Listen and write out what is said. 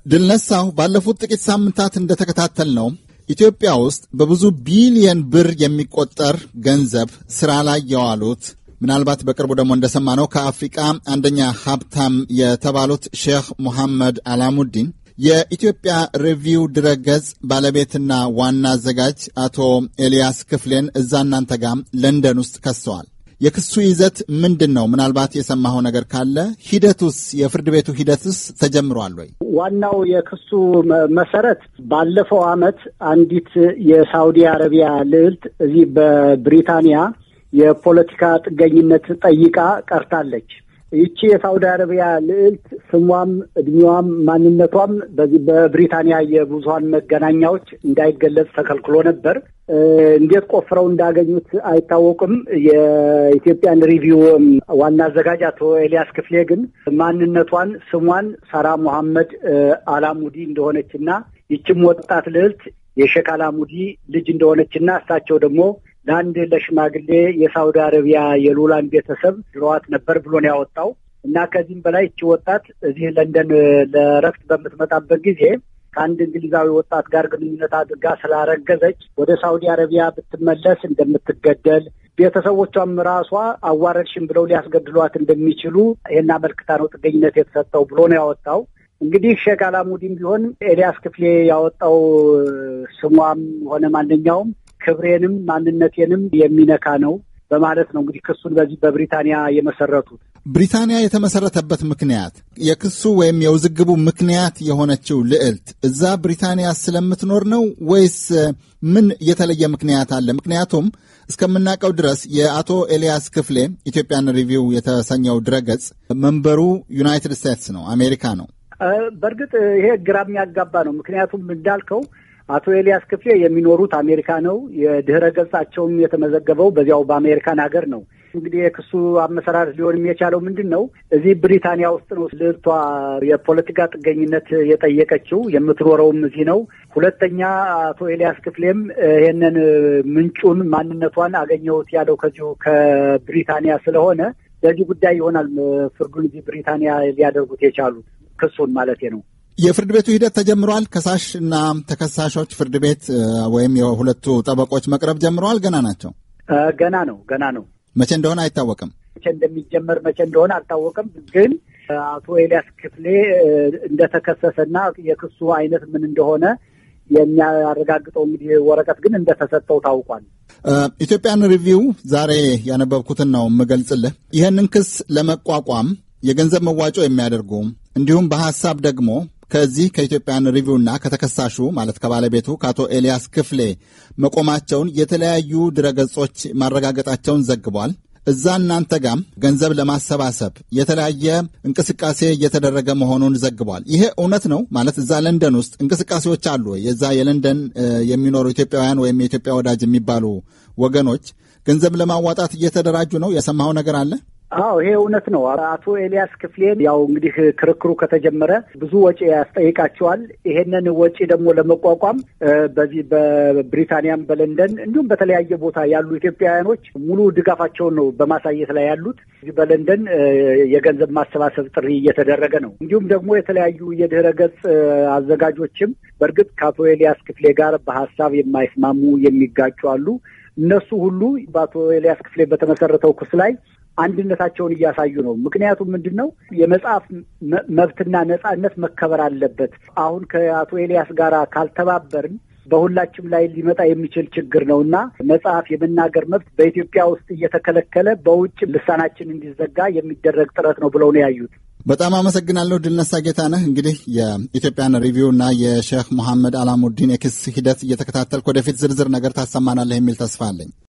ድልነሳው ባለፉት ጥቂት ሳምንታት እንደተከታተል ነው ኢትዮጵያ ውስጥ በብዙ ቢሊየን ብር የሚቆጠር ገንዘብ ስራ ላይ የዋሉት ምናልባት በቅርቡ ደግሞ እንደሰማነው ከአፍሪቃ አንደኛ ሀብታም የተባሉት ሼክ ሙሐመድ አላሙዲን የኢትዮጵያ ሪቪው ድረገጽ ባለቤትና ዋና አዘጋጅ አቶ ኤልያስ ክፍሌን እዛ እናንተ ጋር ለንደን ውስጥ ከሰዋል። የክሱ ይዘት ምንድን ነው? ምናልባት የሰማኸው ነገር ካለ ሂደቱስ፣ የፍርድ ቤቱ ሂደትስ ተጀምሯል ወይ? ዋናው የክሱ መሰረት ባለፈው ዓመት አንዲት የሳውዲ አረቢያ ልዕልት እዚህ በብሪታንያ የፖለቲካ ጥገኝነት ጠይቃ ቀርታለች። ይቺ የሳውዲ አረቢያ ልዕልት ስሟም እድሜዋም ማንነቷም በዚህ በብሪታንያ የብዙሀን መገናኛዎች እንዳይገለጽ ተከልክሎ ነበር። እንዴት ቆፍረው እንዳገኙት አይታወቅም። የኢትዮጵያን ሪቪው ዋና አዘጋጅ አቶ ኤልያስ ክፍሌ ግን ማንነቷን ስሟን ሳራ ሙሐመድ አላሙዲ እንደሆነችና ይችም ወጣት ልዕልት የሼክ አላሙዲ ልጅ እንደሆነችና እሳቸው ደግሞ ለአንድ ለሽማግሌ የሳውዲ አረቢያ የሉላን ቤተሰብ ድሮዋት ነበር ብሎ ነው ያወጣው እና ከዚህም በላይ እቺ ወጣት እዚህ ለንደን ለረፍት በምትመጣበት ጊዜ ከአንድ እንግሊዛዊ ወጣት ጋር ግንኙነት አድርጋ ስላረገዘች ወደ ሳውዲ አረቢያ ብትመለስ እንደምትገደል ቤተሰቦቿም ራሷ አዋረድሽን ብለው ሊያስገድሏት እንደሚችሉ ይህን አመልክታ ነው ጥገኝነት የተሰጠው ብሎ ነው ያወጣው። እንግዲህ ሼክ አላሙዲን ቢሆን ኤልያስ ክፍሌ ያወጣው ስሟም ሆነ ማንኛውም ክብሬንም ማንነቴንም የሚነካ ነው በማለት ነው እንግዲህ ክሱን በዚህ በብሪታንያ የመሰረቱት። ብሪታንያ የተመሰረተበት ምክንያት የክሱ ወይም የውዝግቡ ምክንያት የሆነችው ልዕልት እዛ ብሪታንያ ስለምትኖር ነው ወይስ ምን የተለየ ምክንያት አለ? ምክንያቱም እስከምናውቀው ድረስ የአቶ ኤልያስ ክፍሌ ኢትዮጵያን ሪቪው የተሰኘው ድረገጽ መንበሩ ዩናይትድ ስቴትስ ነው፣ አሜሪካ ነው። በእርግጥ ይሄ ግራ የሚያጋባ ነው። ምክንያቱም እንዳልከው አቶ ኤልያስ ክፍሌ የሚኖሩት አሜሪካ ነው። የድህረ ገጻቸውም የተመዘገበው በዚያው በአሜሪካን ሀገር ነው። እንግዲህ የክሱ አመሰራረት ሊሆንም የቻለው ምንድን ነው? እዚህ ብሪታንያ ውስጥ ነው ልዕልቷ የፖለቲካ ጥገኝነት የጠየቀችው። የምትኖረውም እዚህ ነው። ሁለተኛ አቶ ኤልያስ ክፍሌም ይሄንን ምንጩን ማንነቷን አገኘሁት ያለው ከዚሁ ከብሪታንያ ስለሆነ ለዚህ ጉዳይ ይሆናል ፍርዱን እዚህ ብሪታንያ ሊያደርጉት የቻሉት ክሱን ማለት ነው። የፍርድ ቤቱ ሂደት ተጀምሯል። ከሳሽ እና ተከሳሾች ፍርድ ቤት ወይም የሁለቱ ጠበቆች መቅረብ ጀምረዋል። ገና ናቸው። ገና ነው ገና ነው። መቼ እንደሆነ አይታወቅም። መቼ እንደሚጀመር መቼ እንደሆነ አልታወቅም። ግን አቶ ኤልያስ ክፍሌ እንደተከሰሰና የክሱ አይነት ምን እንደሆነ የሚያረጋግጠው እንግዲህ ወረቀት ግን እንደተሰጠው ታውቋል። ኢትዮጵያን ሪቪው ዛሬ ያነበብኩትን ነው የምገልጽልህ። ይህንን ክስ ለመቋቋም የገንዘብ መዋጮ የሚያደርጉ እንዲሁም በሀሳብ ደግሞ ከዚህ ከኢትዮጵያን ሪቪውና ከተከሳሹ ማለት ከባለቤቱ ከአቶ ኤልያስ ክፍሌ መቆማቸውን የተለያዩ ድረገጾች ማረጋገጣቸውን ዘግቧል። እዛ እናንተ ጋም ገንዘብ ለማሰባሰብ የተለያየ እንቅስቃሴ እየተደረገ መሆኑን ዘግቧል። ይሄ እውነት ነው ማለት እዛ ለንደን ውስጥ እንቅስቃሴዎች አሉ። የዛ የለንደን የሚኖሩ ኢትዮጵያውያን ወይም የኢትዮጵያ ወዳጅ የሚባሉ ወገኖች ገንዘብ ለማዋጣት እየተደራጁ ነው። የሰማኸው ነገር አለ? አዎ ይሄ እውነት ነው። አቶ ኤልያስ ክፍሌን ያው እንግዲህ ክርክሩ ከተጀመረ ብዙ ወጪ ያስጠይቃቸዋል። ይሄንን ወጪ ደግሞ ለመቋቋም በዚህ በብሪታንያም በለንደን እንዲሁም በተለያየ ቦታ ያሉ ኢትዮጵያውያኖች ሙሉ ድጋፋቸውን ነው በማሳየት ላይ ያሉት። በለንደን የገንዘብ ማሰባሰብ ጥሪ እየተደረገ ነው። እንዲሁም ደግሞ የተለያዩ የድህረ ገጽ አዘጋጆችም በእርግጥ ከአቶ ኤልያስ ክፍሌ ጋር በሀሳብ የማይስማሙ የሚጋጩ አሉ። እነሱ ሁሉ በአቶ ኤልያስ ክፍሌ በተመሰረተው ክስ ላይ አንድነታቸውን እያሳዩ ነው። ምክንያቱም ምንድን ነው የመጽሐፍ መብትና ነጻነት መከበር አለበት። አሁን ከአቶ ኤልያስ ጋር ካልተባበርን በሁላችም ላይ ሊመጣ የሚችል ችግር ነው እና መጽሐፍ የመናገር መብት በኢትዮጵያ ውስጥ እየተከለከለ በውጭ ልሳናችን እንዲዘጋ የሚደረግ ጥረት ነው ብለው ነው ያዩት። በጣም አመሰግናለሁ። ድልነሳ ጌታነህ። እንግዲህ የኢትዮጵያን ሪቪው እና የሼክ መሐመድ አላሙዲን የክስ ሂደት እየተከታተልክ ወደፊት ዝርዝር ነገር ታሰማናለህ የሚል ተስፋ አለኝ።